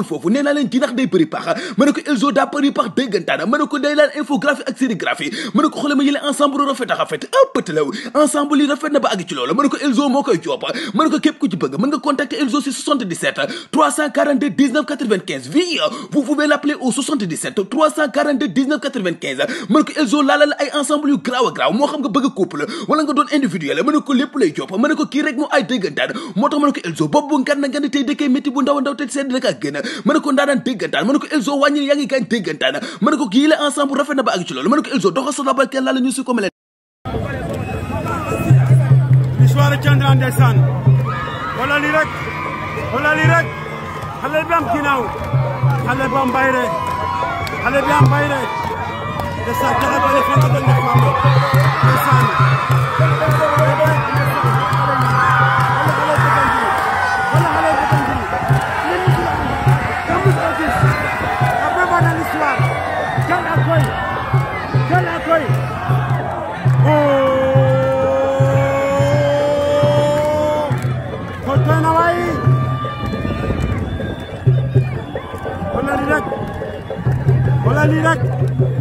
foofu nee naa leen jinax day bëri pax ma ne ko Elzo daa bëri pax déggantaana ma ne ko day laan infographie ak sérigraphie ma ne ko xoole ma yële ensemble rafet a rafet un petit law ensemble yi rafet na ba àgg ci loolu ma ne ko Elzo moo koy joob ma ne ko képp ku ci bëgg mën nga contacter Elzo si 77 342 19 95 vie vous pouvez l'appeler au 77 342 19 95 ma ne ko Elzo laala la ay ensemble yu graaw a graaw moo xam nga bëgg couple wala nga doon individuel ma ne ko lépp lay joob ma ne ko kii rek moo ay déggantaan moo tax ma ne ko Elzo bopp bu ngan na nga ne tey dëkkee métti bu ndaw a ndaw te sedd rek ak gën ma ne ko ndaanaan déggantaan ma ne ko Elzo wàññi yaa ngi gaañ déggantaan ma ne ko kii la ensemble rafet na ba àgg ci loolu ma ne ko Elzo doxa sonabal kenn laa la ñu si ko mel histoire Thiandra ndeysaan wala lii rek wala lii rek xale bi am ginnaaw xale bi am bayre xale bi am bayre ndeysaan jaxa bale fan nga doon def am ndeysaan wala lii rek